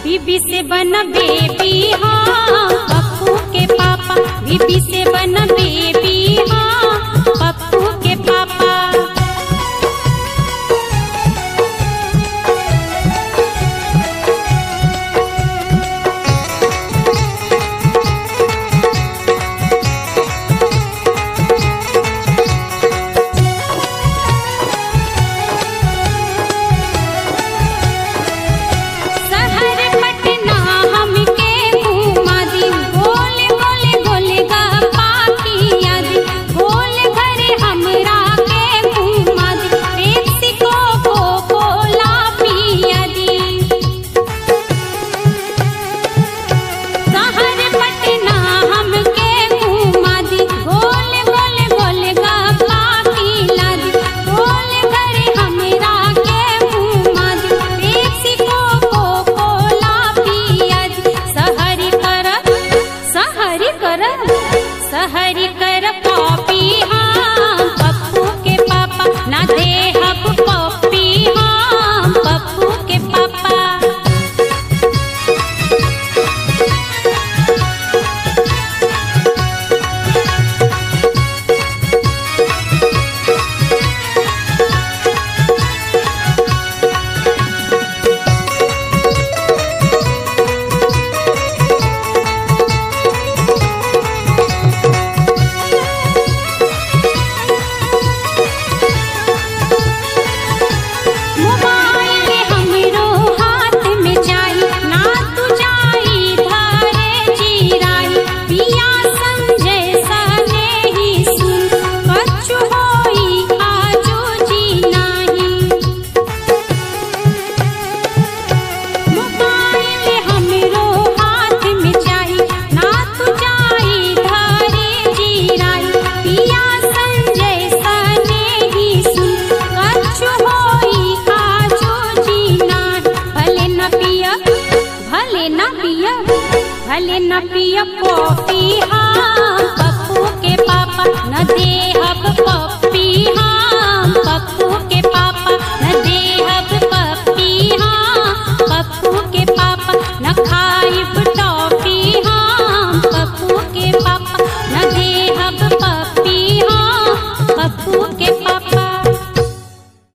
बीबी से बन बेबी हाँ पप्पू के पापा बीबी से बन बेबी हाँ पप्पू के पापा शहर पटना हमके घुमा दी गोल गोल गोल गप्पा किया दी गोल घर हमरा के घुमा दी पेप्सी कोको कोला पिया दी शहर पटना हमके घुमा दी गोल गोल गोल गप्पा खिला दी गोल घर हमरा के घुमा दी पेप्सी कोको कोला पिया दी सहरी कर सहरी कर सहरी कर पॉपी हाँ पप्पू के पापा ना दे हब पप्पी हाँ पप्पू के पापा मोबाइल हमरो हाथ में जाई ना तू जाई धारे जीराई पिया संजय सने ही सुन कछु होई आजो जी नाही मोबाइल हमरो हाथ में जाई ना तू जाई धारे जीराई पिया संजय सने ही सुन कछु होई आजो जी नाही भले न पिया भले न पिया भले न पिया कॉफी हाँ